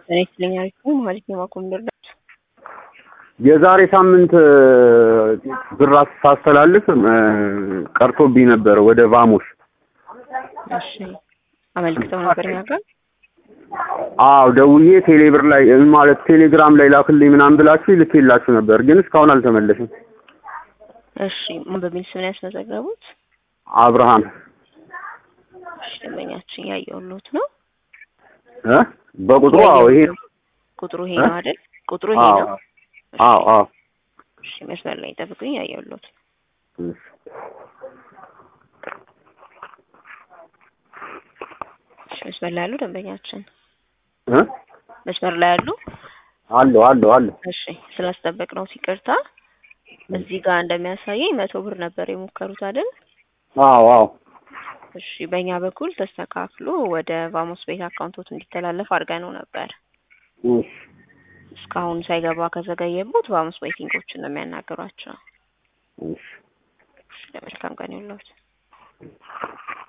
እኔ ስለኛል ማለት ነው ማቆም ልርዳት የዛሬ ሳምንት ብር ሳስተላልፍ ቀርቶብኝ ነበር ወደ ቫሞስ። እሺ አመልክተው ነበር እኛ ጋር አዎ ደውዬ ቴሌብር ላይ ማለት ቴሌግራም ላይ ላክልኝ ምናምን ብላችሁ ልኬላችሁ ነበር፣ ግን እስካሁን አልተመለስም። እሺ ምን በሚል ስም ነው ያስመዘገቡት? አብርሃም እሺ ደንበኛችን ያየሁልዎት ነው። እ በቁጥሩ አዎ ይሄ ቁጥሩ ይሄ ነው አይደል? ቁጥሩ ይሄ አዎ ነው። አዎ አዎ እሺ መስመር ላይ ጠብቁኝ፣ ያየሁልዎት እሺ። እሺ መስመር ላይ ያሉ ደንበኛችን እ መስመር ላይ ያሉ አለሁ አለሁ አለሁ እሺ ስላስጠበቅነው ይቅርታ። እዚህ ጋር እንደሚያሳየኝ መቶ ብር ነበር የሞከሩት አይደል? አዎ አዎ እሺ በእኛ በኩል ተስተካክሎ ወደ ቫሞስ ቤት አካውንቶት እንዲተላለፍ አድርገነው ነበር። እሺ እስካሁን ሳይገባ ከዘገየቦት ቫሞስ ቤቲንጎችን ነው የሚያናግሯቸው። እሺ እሺ ለመልካም ቀን ይሁንልዎት።